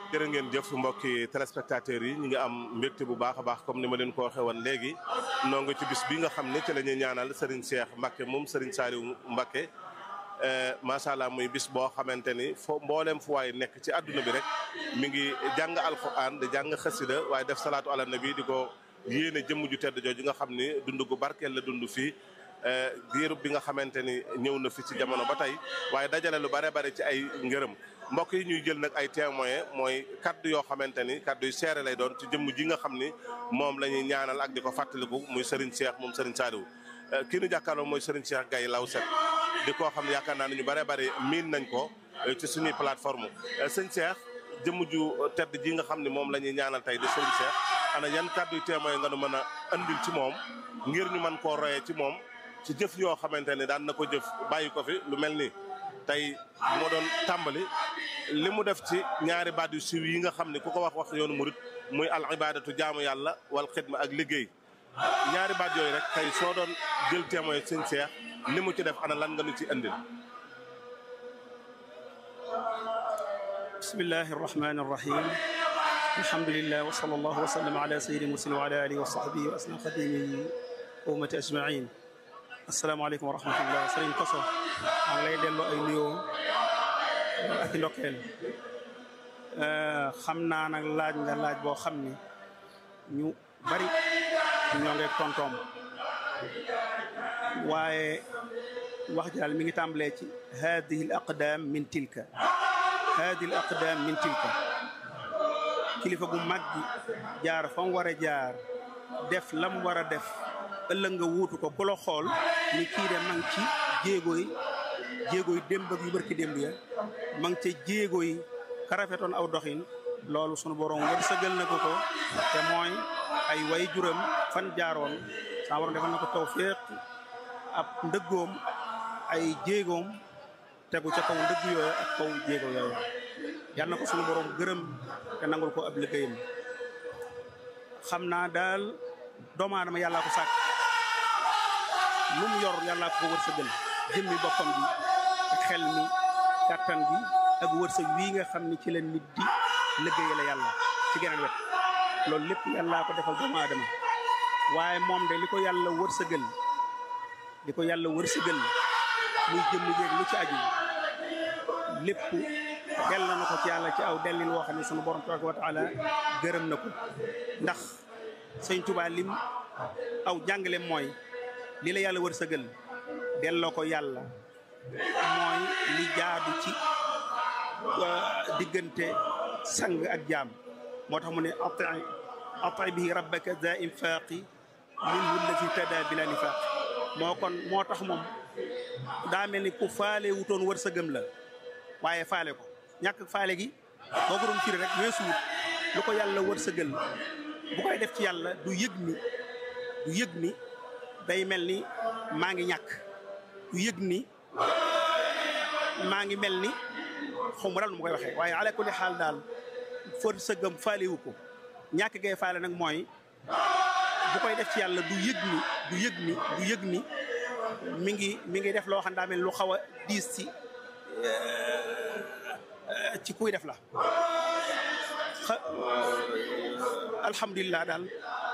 jërë ngeen jëf mbokki téléspectateurs yi ñu ngi am mbégte bu baax a baax comme ni ma leen ko waxee woon léegi noo nga ci bis bi nga xam ne ci la ñuy ñaanal Serigne Cheikh Mbacke moom Serigne Saliou Mbacke macha allah muy bis boo xamante ni fo mboolem fu waay nekk ci àdduna bi rek mi ngi jàng alquran di jàng xasida waaye def salaatu ala nabi di ko yéene jëmm ju tedd jooju nga xam ni dund gu barkeel la dund fii diirub bi nga xamante ni ñëw na fi ci jamono ba tey waaye dajale lu bare bare ci ay ngërëm mbokk yi ñuy jël nag ay témoins mooy kaddu yoo xamante ni kaddu yu seere lay doon ci jëmm ji nga xam ni moom la ñuy ñaanal ak di ko fàttaliku muy Serigne Cheikh moom Serigne Saliou kii nu jàkkaarloo mooy Serigne Cheikh Gaye Lawset di koo xam ne yaakaar naa ne ñu bare bare miin nañ ko ci suñuy plateforme sëñ Cheikh jëmm ju tedd ji nga xam ne moom la ñuy ñaanal tey di Serigne Cheikh ana yan kaddu yu témoins nga nu mën a andil ci moom ngir ñu mën koo royee ci moom ci jëf yoo xamante ne daan na ko jëf bàyyi ko fi lu mel ni tey moo doon tàmbali li mu def ci ñaari baat yu siiw yi nga xam ne ku ko wax wax yoonu murit muy al ibadatu jaamu yàlla wal xidma ak liggéey ñaari baat yooyu rek tey soo doon jël témoin sëñ Cheikh li mu ci def ana lan nga nu ci indil bismillahi arrahmani arrahim alhamdulillah wa sallallahu wa sallam ala sayyidina muslim wa ala alihi wa sahbihi wa asna xadimihi wa ummati ajmain asalaamaaleykum wa rahmatullah sëriñ Koso maa ngi lay delloo ay nuyoo ak i ndokkeel xam naa nag laaj nga laaj boo xam ni ñu bari ñoo ngi tontoom waaye wax jaal mi ngi tàmbalee ci hadihi al aqdam min tilka hadihi al aqdam min tilka kilifa gu mag gi jaar fa mu war a jaar def lam war a def ëllëg nga wuutu ko ku la xool ni kii de ma ngi ci jéego yi jéego yi démb ak yu barki démb ya ma ngi ca jéego yi ka rafetoon aw doxin loolu sunu borom wërsëgal na ko ko te mooy ay way juram fan jaaroon saa borom defal na ko tawfeex ab ndëggoom ay jéegoom tegu ca kaw ndëgg yooyu ak kaw jéego yooyu yal na ko sunu borom gërëm te nangul ko ab liggéeyam xam naa daal doomu aadama yàllaa ko sàkk lu mu yor yàllaa ko wërsëgal jëmmi boppam bi ak xel mi kàttan bi ak wërsëg wii nga xam ni ci la nit di liggéeyale yàlla ci geneen wet loolu lépp yàllaa ko defal doomu aadama waaye moom de li ko yàlla wërsëgal li ko yàlla wërsëgal muy jëmm jéeg lu ci aju lépp del na ko ci yàlla ci aw dellin woo xam ne sunu borom tabaraka wa taala gërëm na ko ndax sëñ Tuubaa lim aw jàngale mooy li la yàlla wërsëgal delloo ko yàlla mooy li jaadu ci diggante sang ak jaam moo tax mu ne ati ati bihi rabbaka za infaqi minhu allati tada bila nifaq moo kon moo tax moom daa mel ni ku faale wutoon wërsëgam la waaye faale ko ñàkk faale gi boo ko doon firi rek weesu wut lu ko yàlla wërsëgal bu koy def ci yàlla du yëg ni du yëg ni day mel ni maa ngi ñàkk du yëg ni maa ngi mel ni xaw ma daal nu ma koy waxee waaye ala kulli xaal daal for sëggam faalewu ko ñàkk gay faale nag mooy bu koy def ci yàlla du yëg ni du yëg ni du yëg ni mi ngi mi ngi def loo xam daa mel lu xaw a diis ci ci kuy def la alhamdulilah daal